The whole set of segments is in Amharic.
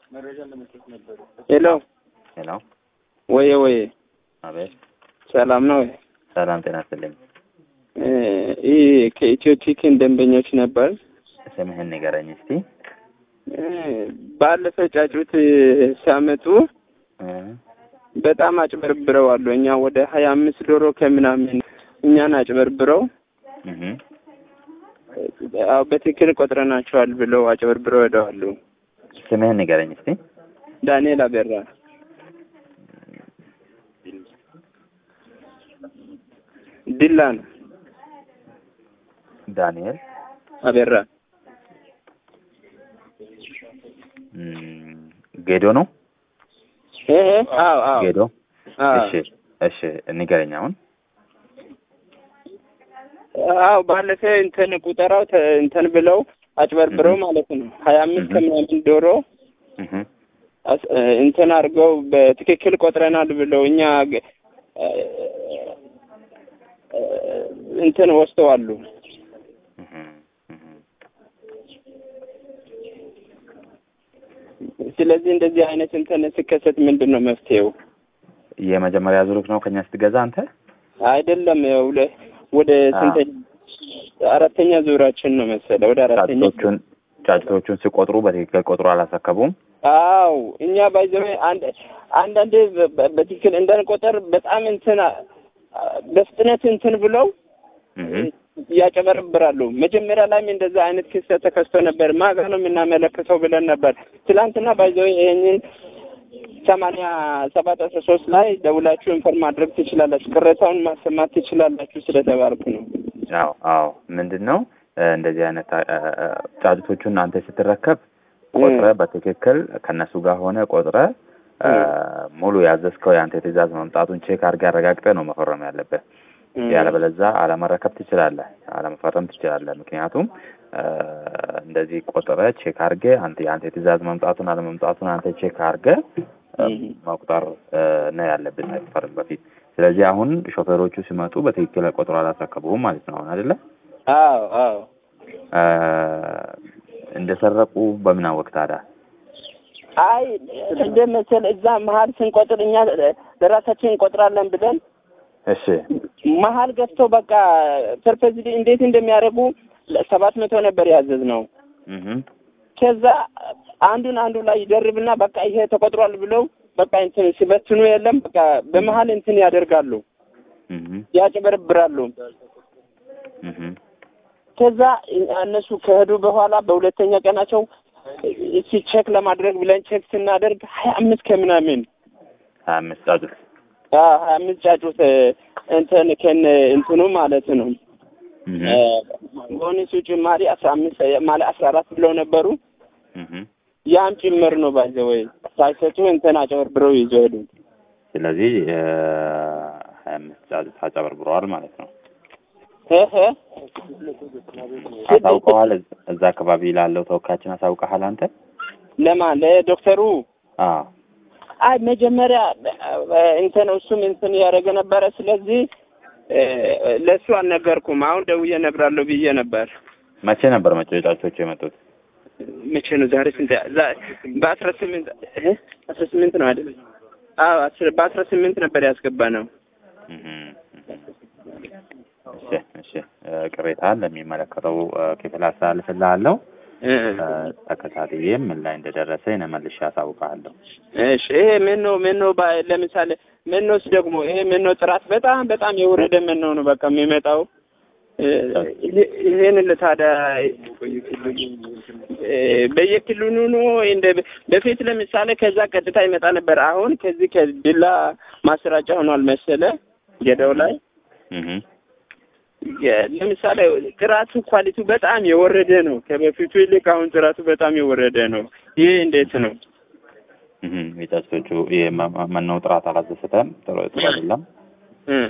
ሄሎ ሄሎ፣ ወየ ወየ፣ አቤት። ሰላም ነው? ሰላም ጤና ይስጥልኝ። ይህ ከኢትዮ ቲክን ደንበኞች ነበር። ስምህን ንገረኝ እስቲ። ባለፈ ጫጩት ሲያመጡ እ በጣም አጭበርብረዋሉ። እኛ ወደ ሀያ አምስት ዶሮ ከምናምን እኛን አጭበርብረው እህ አዎ በትክክል ቆጥረናቸዋል ብለው አጭበርብረው ሄደዋሉ። ስምህን ንገረኝ እስቲ። ዳንኤል አበራ ዲላ ነው። ዳንኤል አበራ እም፣ ጌዶ ነው። እ እ አዎ አዎ ጌዶ። አዎ እሺ፣ እሺ፣ ንገረኝ አሁን። አዎ ባለፈ እንትን ቁጠራው ተ- እንትን ብለው አጭበርብረው ማለት ነው ሀያ አምስት እህ። ከምናምን ዶሮ እህ አስ- እንትን አድርገው በትክክል ቆጥረናል ብለው እኛ ገ- እንትን ወስደዋሉ። እህ እህ ስለዚህ እንደዚህ አይነት እንትን ሲከሰት ምንድን ነው መፍትሄው? የመጀመሪያ ዙሩክ ነው ከኛ ስትገዛ አንተ? አይደለም ሁለ ወደ ስንተ አራተኛ ዙራችን ነው መሰለ ወደ አራተኛ ጫጭቶቹን ጫጭቶቹን ሲቆጥሩ በትክክል ቆጥሮ አላስረከቡም። አው እኛ ባይዘው አንድ አንዳንዴ በ- በ- በትክክል እንዳንቆጠር በጣም እንትን አ- በፍጥነት እንትን ብለው እህ ያጨበረብራሉ። መጀመሪያ ላይም እንደዛ አይነት ክስተት ተከስቶ ነበር። ማጋ ነው የምናመለክተው ብለን ነበር። ትላንትና ባይዘው ይሄንን ሰማንያ ሰባት አስራ ሶስት ላይ ደውላችሁ ኢንፎርም ማድረግ ትችላላችሁ፣ ቅሬታውን ማሰማት ትችላላችሁ ስለተባልኩ ነው። አዎ አዎ። ምንድን ነው እ፣ እንደዚህ አይነት አ- አ- አ- ጫጩቶቹን አንተ ስትረከብ ቆጥረ በትክክል ከነሱ ጋር ሆነ ቆጥረ እ፣ ሙሉ ያዘዝከው የአንተ ትእዛዝ መምጣቱን ቼክ አድርገህ አረጋግጠህ ነው መፈረም ያለብህ። ያለበለዛ አለመረከብ ትችላለህ፣ አለመፈረም ትችላለህ። ምክንያቱም እ፣ እንደዚህ ቆጥረ ቼክ አድርገህ አንተ የአንተ ትእዛዝ መምጣቱን አለመምጣቱን አንተ ቼክ አድርገህ እ፣ እም። መቁጠር እ፣ ነው ያለብህ ሳይፈርም በፊት። ስለዚህ አሁን ሾፌሮቹ ሲመጡ በትክክል ቆጥሮ አላስረከቡም ማለት ነው። አሁን አይደለ አዎ አዎ እ፣ እንደሰረቁ በምን አወቅ ታዲያ? አይ እንደ መሰል እዛ መሀል ስንቆጥር እኛ ለራሳችን እንቆጥራለን ብለን እሺ መሀል ገፍተው በቃ ፐርፐዝሊ እንዴት እንደሚያደርጉ ሰባት መቶ ነበር ያዘዝ ነው። እህ ከዛ አንዱን አንዱ ላይ ይደርብና በቃ ይሄ ተቆጥሯል ብለው በቃ እንትን ሲበትኑ የለም በቃ በመሀል እንትን ያደርጋሉ፣ እህ ያጭበረብራሉ። እህ ከዛ እነሱ ከሄዱ በኋላ በሁለተኛ ቀናቸው እስኪ ቼክ ለማድረግ ብለን ቼክ ስናደርግ ሀያ አምስት ከምናምን ሀያ አምስት ጫጩት አዎ ሀያ አምስት ጫጩት እንትን ከነ እንትኑ ማለት ነው። እህ ቦነሱ ጭማሪ አስራ አምስት ማለት አስራ አራት ብለው ነበሩ። እህ ያም ጭምር ነው ባይዘ ወይ ሳይሰጡ እንትን አጨበርብረው ይዞ ሄዱ። ስለዚህ እ፣ ሀያ አምስት ጫጩት አጨበርብረዋል ማለት ነው። እህ አሳውቀዋል። እዛ- እዛ አካባቢ ላለው ተወካያችን አሳውቀሃል አንተ? ለማን ለዶክተሩ? አዎ አይ መጀመሪያ እ፣ እንትን እሱም እንትን ያደረገ ነበረ። ስለዚህ እ፣ ለእሱ አልነገርኩም። አሁን ደውዬ እነግራለሁ ብዬ ነበር። መቼ ነበር መቼ ጫጩቶቹ የመጡት? መቼ ነው ዛሬ? ስንት ዛ- በአስራ ስምንት እ አስራ ስምንት ነው አይደል? አዎ አስር- በአስራ ስምንት ነበር ያስገባ ነው። እህ እሺ እሺ እ፣ ቅሬታን ለሚመለከተው እ፣ ክፍል አስተላልፍልሃለሁ። እ፣ እ፣ ተከታትዬም ምን ላይ እንደደረሰ እኔ መልሼ አሳውቅሃለሁ። እሺ ይሄ ምን ነው ምን ነው ባ- ለምሳሌ ምን ነውስ ደግሞ ይሄ ምን ነው ጥራት በጣም በጣም የወረደ ምን ነው ነው በቃ የሚመጣው እ፣ ይሄ- ይሄን ለታዲያ እ፣ በየክልሉ ነው እንደ በፊት ለምሳሌ ከዛ ቀጥታ ይመጣ ነበር። አሁን ከዚህ ከድላ ማሰራጫ ሆኗል መሰለ ገዳው ላይ እህ የ- ለምሳሌ ጥራቱ ኳሊቲው በጣም የወረደ ነው። ከበፊቱ ይልቅ አሁን ጥራቱ በጣም የወረደ ነው። ይህ እንዴት ነው? እህ የጫጩቶቹ የመኖ ጥራት አላዘሰተም። ጥሩ ጥሩ አይደለም። እ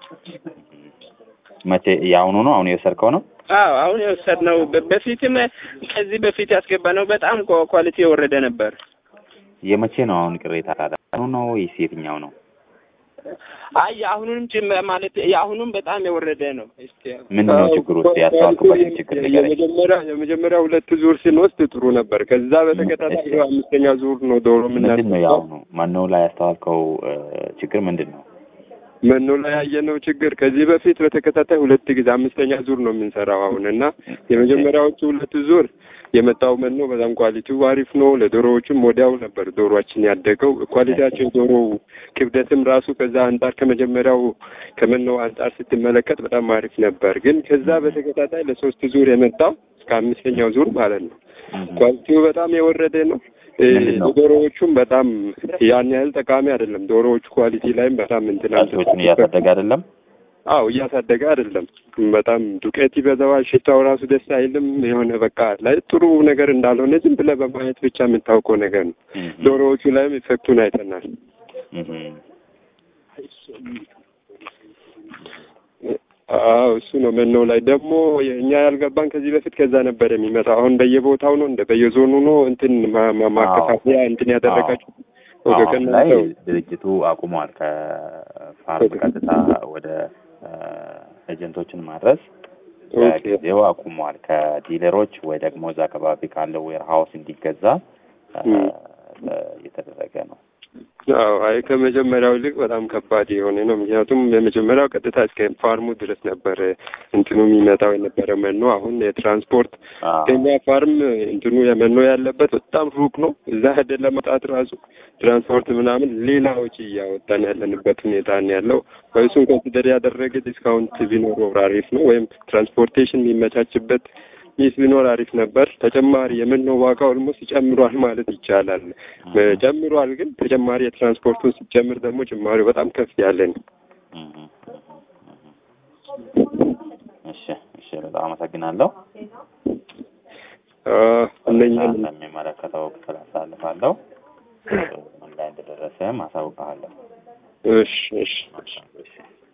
መቼ የአሁኑ ነው? አሁን የወሰድከው ነው? አዎ አሁን የወሰድነው በ- በፊትም ከዚህ በፊት ያስገባነው በጣም ኳ- ኳሊቲ የወረደ ነበር። የመቼ ነው አሁን ቅሬታ ታዲያ? አሁኑ ነው ወይስ የትኛው ነው? አይ የአሁኑንም ጭም ማለት የአሁኑም በጣም የወረደ ነው። እስቲ ምንድን ነው ችግሩ? ውስጥ ያስተዋልኩበትን ችግር ንገረኝ። የመጀመሪያ የመጀመሪያ ሁለት ዙር ስንወስድ ጥሩ ነበር። ከዛ በተከታታይ እሺ። ይኸው አምስተኛ ዙር ነው ዶሮ ምንድን ነው የምናስገባው። የአሁኑ መኖ ላይ ያስተዋልከው እ፣ ችግር ምንድን ነው? መኖ ላይ ያየነው ችግር ከዚህ በፊት በተከታታይ ሁለት ጊዜ አምስተኛ ዙር ነው የምንሰራው አሁን እና የመጀመሪያዎቹ ሁለት ዙር የመጣው መኖ በጣም ኳሊቲው አሪፍ ነው። ለዶሮዎቹም ወዲያው ነበር ዶሮዎችን ያደገው ኳሊቲያቸው ዶሮ ክብደትም ራሱ ከዛ አንጻር ከመጀመሪያው ከመኖ አንጻር ስትመለከት በጣም አሪፍ ነበር። ግን ከዛ በተከታታይ ለሶስት ዙር የመጣው እስከ አምስተኛው ዙር ማለት ነው እህ፣ ኳሊቲው በጣም የወረደ ነው። እ፣ ምንድን ነው? ዶሮዎቹም በጣም ያን ያህል ጠቃሚ አይደለም። ዶሮዎቹ ኳሊቲ ላይም በጣም እንትን ጫጩቶቹን እያሳደገ አይደለም። አዎ እያሳደገ አይደለም። በጣም ዱቄት ይበዛዋል። ሽታው ራሱ ደስ አይልም። የሆነ በቃ ላይ ጥሩ ነገር እንዳልሆነ ዝም ብለህ በማየት ብቻ የምታውቀው ነገር ነው። እህ፣ ዶሮዎቹ ላይም ኢፌክቱን አይተናል። እህ፣ አዎ እሱ ነው። መኖ ላይ ደግሞ እኛ ያልገባን ከዚህ በፊት ከዛ ነበር የሚመጣው። አሁን በየቦታው ነው እንደ በየዞኑ ነው እንትን ማ- ማ- ማከፋፈያ እንትን ያደረጋችሁ ወደ አሁን ላይ ከናንተው ድርጅቱ አቁሟል። ከፋርም ቀጥታ ወደ እ፣ ኤጀንቶችን ማድረስ ኦኬ። ለጊዜው አቁሟል። ከዲለሮች ወይ ደግሞ እዛ አካባቢ ካለው ዌር ሀውስ እንዲገዛ እ፣ እም። እ፣ እየተደረገ ነው። አዎ አይ ከመጀመሪያው ይልቅ በጣም ከባድ የሆነ ነው። ምክንያቱም የመጀመሪያው ቀጥታ እስከ ፋርሙ ድረስ ነበር እንትኑ የሚመጣው የነበረ መኖ። አሁን የትራንስፖርት አዎ። ከኛ ፋርም እንትኑ የመኖ ያለበት በጣም ሩቅ ነው። እዛ ሄደን ለመውጣት ራሱ ትራንስፖርት ምናምን ሌላ ወጪ እያወጣን ያለንበት ሁኔታ ነው ያለው። እሱን ኮንሲደር ያደረገ ዲስካውንት ቢኖር አሪፍ ነው፣ ወይም ትራንስፖርቴሽን የሚመቻችበት ሚስ ቢኖር አሪፍ ነበር። ተጨማሪ የመኖ ዋጋ ኦልሞስት ጨምሯል ማለት ይቻላል። ጨምሯል፣ ግን ተጨማሪ የትራንስፖርቱን ሲጨምር ደግሞ ጭማሪው በጣም ከፍ ያለ ነው። እህ፣ እህ፣ እህ። እሺ፣ እሺ፣ በጣም አመሰግናለሁ። እነኛን ለሚመለከተው ክፍል አሳልፋለሁ። ምን ላይ እንደደረሰ ማሳውቅሃለሁ። እሺ እሺ መልካም